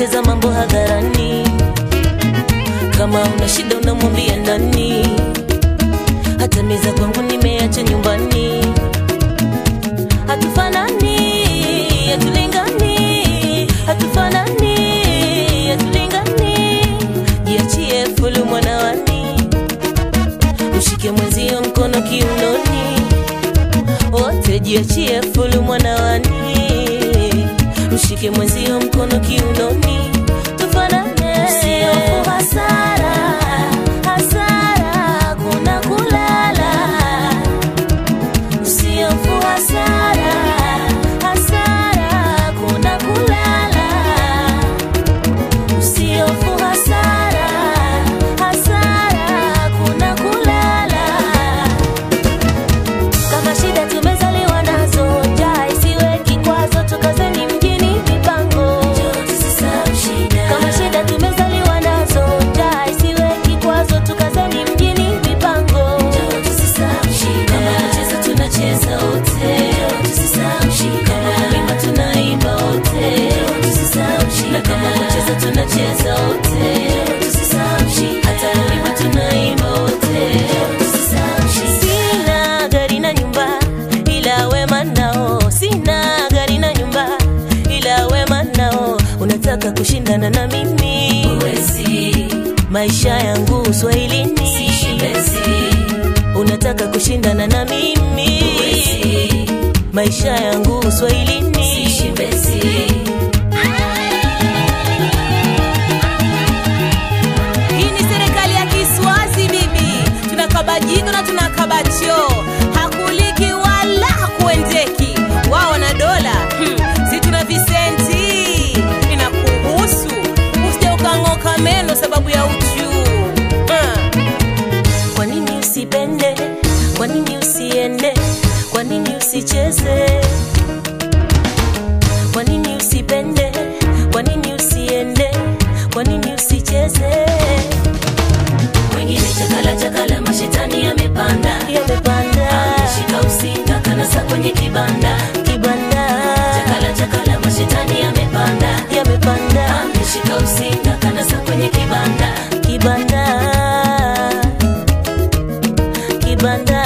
kucheza mambo hadharani kama una shida unamwambia nani hata meza kwangu nimeacha nyumbani hatufanani hatulingani hatufanani hatulingani jiachie fulu mwanawani mshike mwenzio mkono kiunoni wote jiachie fulu mwanawani mshike mwenzio mkono kiunoni tufanane usiofu hasara hasara kuna kulala usiofu hasara hasara kuna kulala usiofu hasara hasara kuna kulala kama shida tumezaliwa nazo njaa isiwe kikwazo tukazeni mjini mipango kama shida tumezaliwa nazo njaa isiwe kikwazo tukazeni mjini mipango kama kucheza tunacheza wote kama kuimba tunaimba wote na kama kucheza tunacheza wote hata kuimba tunaimba wote sina gari na nyumba ila wema nao sina gari na nyumba ila wema nao unataka kushindana na mimi Uwezi. maisha yangu uswahilini unataka kushindana na mimi Uwezi. maisha yangu uswahilini Hii ni serikali ya Kiswazi bibi, tunakaba jino na tunakaba choo, hakuliki wala hakuendeki. Wao wana dola hmm. si tuna visenti, inakuhusu usije ukang'oka meno sababu ya uchuu hmm. kwa nini usipende kwa nini usiende kwa nini usicheze kwa nini usipende kwa nini usiende kwa nini usicheze wengine chakala chakala mashetani yamepanda yamepanda ameshika usinga kanasa kwenye kibanda kibanda chakala chakala mashetani yamepanda yamepanda ameshika usinga kanasa kwenye kibanda kibanda kibanda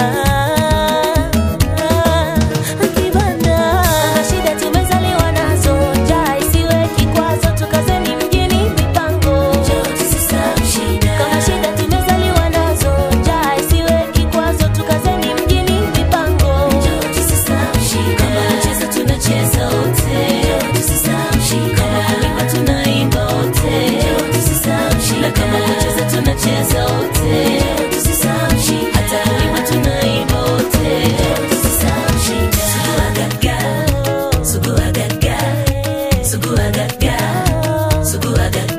kibanda kama shida tumezaliwa nazo njaa isiwe kikwazo tukazeni mjini mipango kama shida tumezaliwa nazo njaa isiwe kikwazo tukazeni mjini mipango kama kucheza tunacheza wote kama kuimba tunaimba wote na kama kucheza tunacheza wote hata kuimba tunaimba wote suguagaga suguagaga suguagaga suguagaga